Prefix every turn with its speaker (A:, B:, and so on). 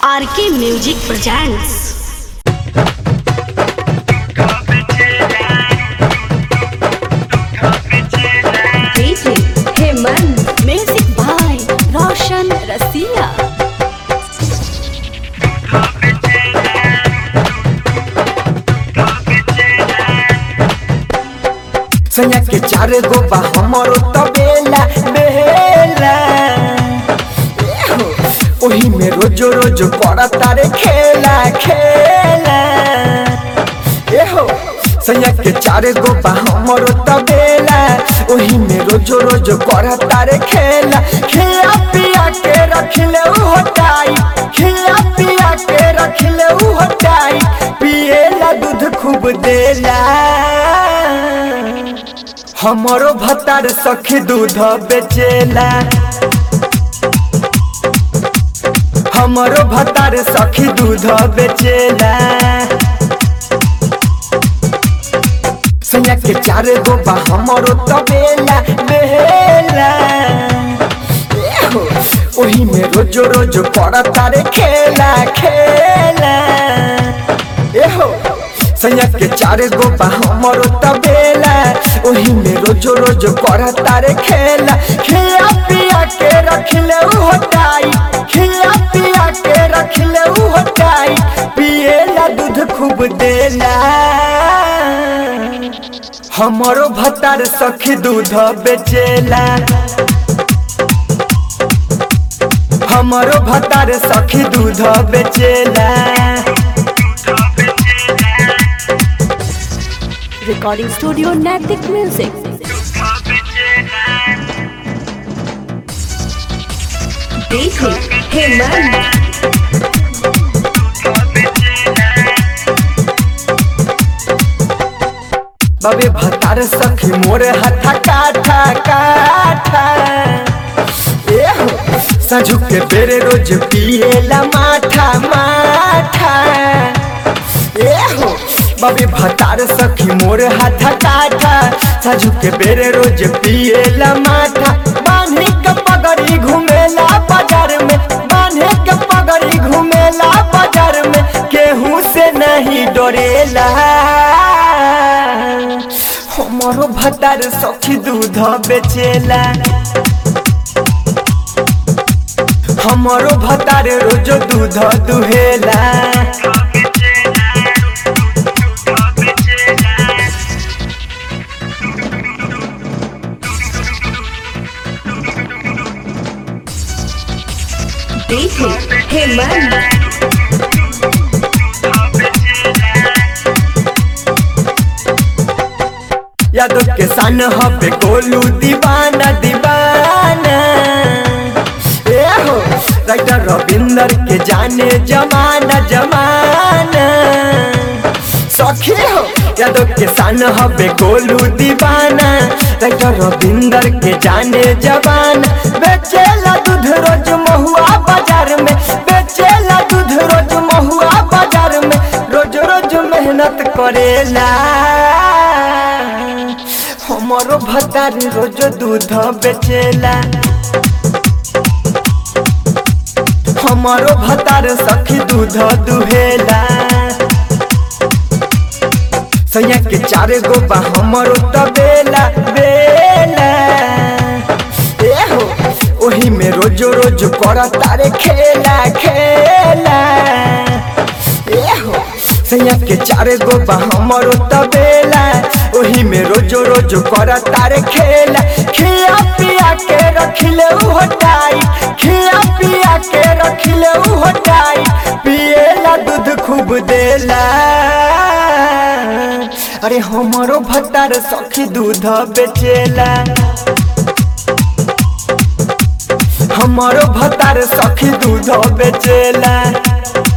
A: RK music presents
B: DJ Hemant
A: music by
B: Roshan रसिया
C: सैया के चार गो बा हमरो तबेला बेला एहो, ओही में रोजो रोजो पड़ा तारे खेला खेला एहो सैया के चार गो बा हमरो तबेला ओही में रोजो रोजो पड़ा तारे खेला खिया पिया के रख ले उ हटाई खिया पिया के रख ले उ हटाई पिएला दूध खूब देला हमरो भतार सखी दूध बेचेला हमरो भतार सखी दूध बेचेला सैया के चार गो बा हमरो तबेला बेला एहो, ओही में रोजो रोजो पड़ा तारे खेला खेला एहो सैया के चार गो बा हमरो तबेला ओही में रोजो रोजो पड़ा तारे खेला खिया पिया के रख ले उ हटाई खिया पिया के रख ले उ हटाई पिएला दूध खूब देला हमरो भतार सखी दूध बेचेला हमरो भतार सखी दूध बेचेला
B: recording studio Naitik music DJ Hemant
C: बाबे भतार सखी मोरे हथा काठा काठा एहो सजू के बेरे रोज पिएला माठा माठा एहो बाबे भतार सखी मोरे हथा काठा सजू के बेरे रोज पिएला माठा बांधे के पगड़ी घुमेला बाजार में बांधे के पगड़ी घुमेला बाजार में केहू से नहीं डरेला हमरो भतार सखी दूध बेचेला हमरो भतार रोजो दूध दुहेला
B: DJ हेमंत
C: यादव के सन हबे गोलू दीवाना दीवाना ए हो राइटर रविंदर के जाने जमाना जमाना सखी हो यादव के सन हबे गोलू दीवाना राइटर रविंदर के जाने जमाना बेचेला दूध रोज महुआ बाजार में बेचेला दूध रोज महुआ बाजार में रोज रोज मेहनत करेला हमरो भतार रोज दूध बेचेला हमारो भतार सखी दूध दुहेला सैया के चार गो बा हमरो तबेला बेला एहो ओही में रोजो रोज कर तारे खेला खेला एहो सैया के चार गो बा हमरो तबेला ओही में रोजो रोजो कर तारे खेला खिया पिया के रख ले उ हटाई खिया पिया के रख ले उ हटाई पिएला दूध खूब देला अरे हमरो भतार सखी दूध बेचेला हमरो भतार सखी दूध बेचेला